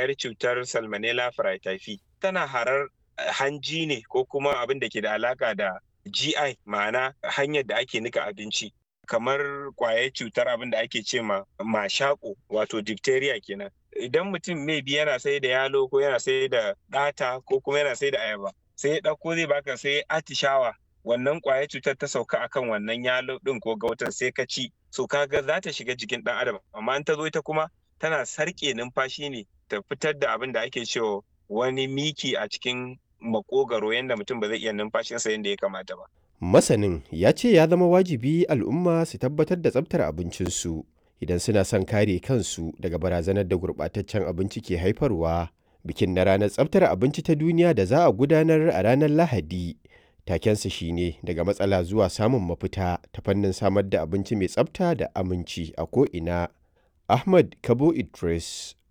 kwayar cutar salmonella fraityphi tana harar hanji ne ko kuma abin da ke da alaka da GI ma'ana hanyar da ake nika abinci kamar kwayar cutar abin da ake ce ma mashako wato diphtheria kenan idan mutum mai bi yana sai da yalo ko yana sai da ɗata ko kuma yana sai da ayaba sai ya ɗauko zai baka sai atishawa wannan kwayar cutar ta sauka akan wannan yalo ɗin ko gautan sai ka ci so kaga za ta shiga jikin ɗan adam amma in ta zo ita kuma tana sarƙe numfashi ne ta fitar da abin da ake cewa wani miki a cikin makogaro yadda mutum ba zai iya numfashinsa yadda ya kamata ba. Masanin ya ce ya zama wajibi al'umma su tabbatar da tsabtar abincinsu idan suna son kare kansu daga barazanar da gurɓataccen abinci ke haifarwa. Bikin na ranar tsabtar abinci ta duniya da za a gudanar a ranar Lahadi. Takensa shine daga matsala zuwa samun mafita ta fannin samar da abinci mai tsabta da aminci a ko'ina. Ahmad Kabo Idris,